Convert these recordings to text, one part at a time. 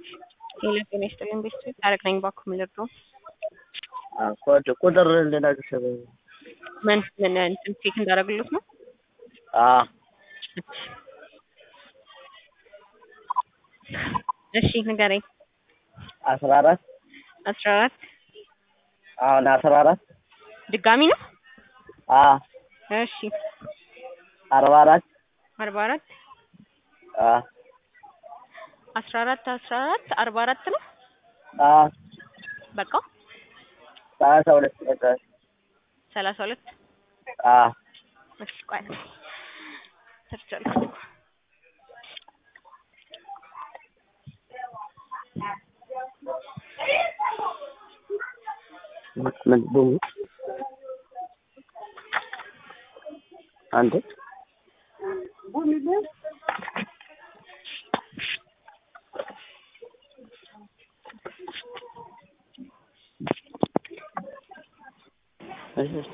ሌላ ጤና ይስጥልኝ ቤተሰብ ታረቅ ነኝ ባኩ ምልድሮ ኮድ ቁጥር እንድነግርሽ ምን ምን እንትን ቼክ እንዳደረግሉት ነው እሺ ንገረኝ አስራ አራት አስራ አራት አሁን አስራ አራት ድጋሚ ነው እሺ አርባ አራት አርባ አራት አስራ አራት አስራ አራት አርባ አራት ነው በቃ ሰላሳ ሁለት በቃ ሰላሳ ሁለት እሺ ቆይ ሰርቻለሁ ምን ቡሙ አንተ እሺ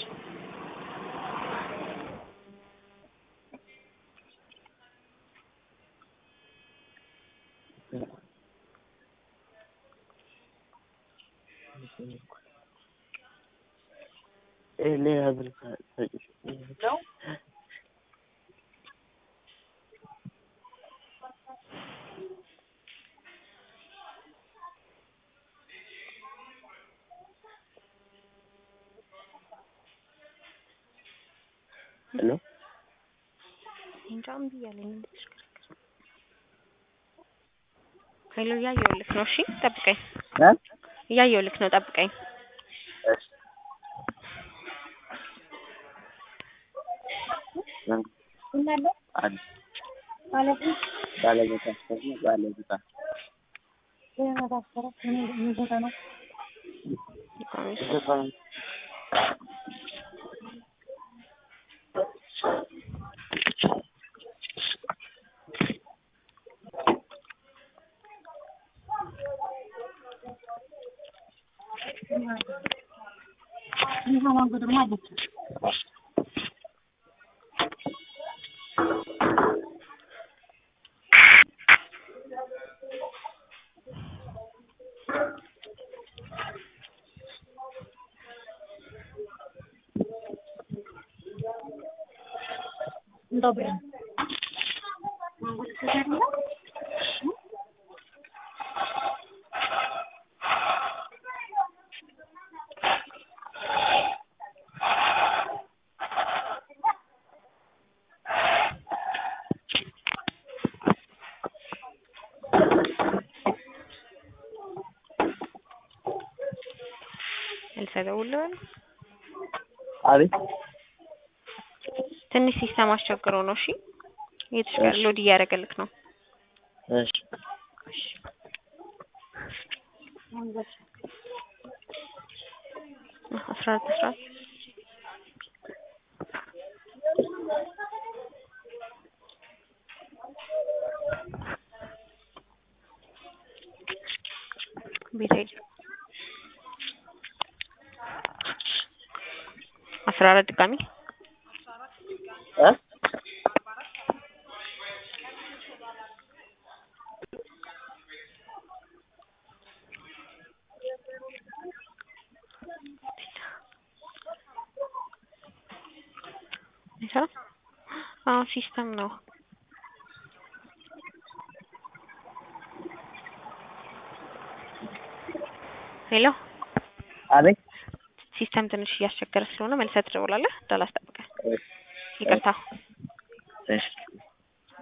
ሌላ ብር ሰጪሽ ሄሎ እንጃ እምቢ እያለኝ ነው ተሽከረከረ ሄሎ እያየሁልህ ነው እሺ ጠብቀኝ እ እያየሁልህ ነው ጠብቀኝ እሺ አለ ባለቤት አስፈሪ ባለቤት Добре. ልሰደውልህ አቤት ትንሽ ሲስተም አስቸግሮ ነው እሺ እየተሽከረ ሎድ እያደረገልክ ነው እሺ እሺ አስራ አራት አስራ አራት ቤት ሄድ አስራ አራት ድጋሚ እ አይሰራም? አዎ ሲስተም ነው። ሄሎ አቤት ሲስተም ትንሽ እያስቸገረ ስለሆነ መልሰህ ትደውላለህ። እንዳላስጠብቅህ ይቅርታ። እሺ